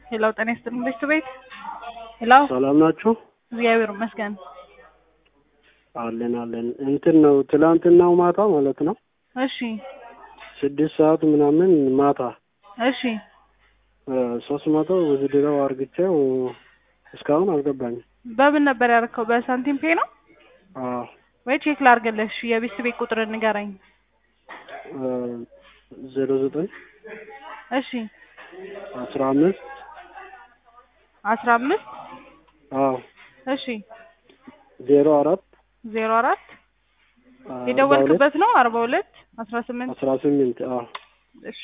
ሄሎ ጤና ይስጥልኝ ቤት ቤት ሄሎ ሰላም ናችሁ? እግዚአብሔር ይመስገን። አለን አለን። እንትን ነው ትላንትናው ማታ ማለት ነው እሺ ስድስት ሰዓት ምናምን ማታ እሺ ሶስት መቶ ውዝድረው አርግቼው እስካሁን አልገባኝም። በምን ነበር ያደረከው? በሳንቲም ፔ ነው አዎ ወይ ቼክ ላድርግልሽ? የቤት ቤት ቁጥር ንገረኝ። ዜሮ ዘጠኝ እሺ አስራ አምስት አስራ አምስት አዎ እሺ ዜሮ አራት ዜሮ አራት አርባ ሁለት የደወልክበት ነው አርባ ሁለት አስራ ስምንት አስራ ስምንት አዎ እሺ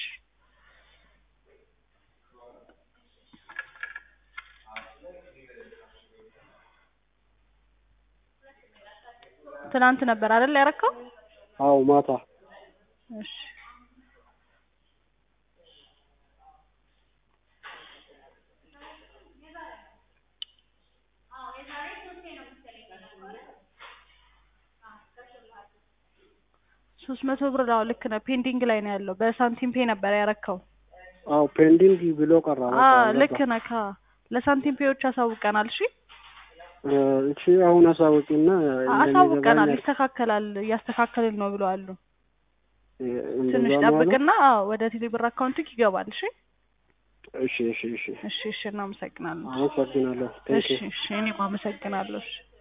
ትናንት ነበር አይደል ያረከው? አዎ ማታ እሺ ሶስት መቶ ብር አዎ ልክ ነህ። ፔንዲንግ ላይ ነው ያለው። በሳንቲም ፔ ነበር ያረከው። አዎ ፔንዲንግ ብሎ ቀራ። በቃ አዎ አልገባም። ልክ ነህ። ካ ለሳንቲም ፔዎች አሳውቀናል። እሺ እሺ አሁን አሳውቂና አሳውቀናል። ይስተካከላል፣ እያስተካከልን ነው ብለዋል። ትንሽ እንደዛ ማለት ጠብቅና አዎ ወደ ቴሌብር አካውንትክ ይገባል። እሺ እሺ እሺ እሺ እሺ እሺ እናመሰግናለን። አመሰግናለሁ። ቴንክ እሺ እሺ እኔም አመሰግናለሁ። እሺ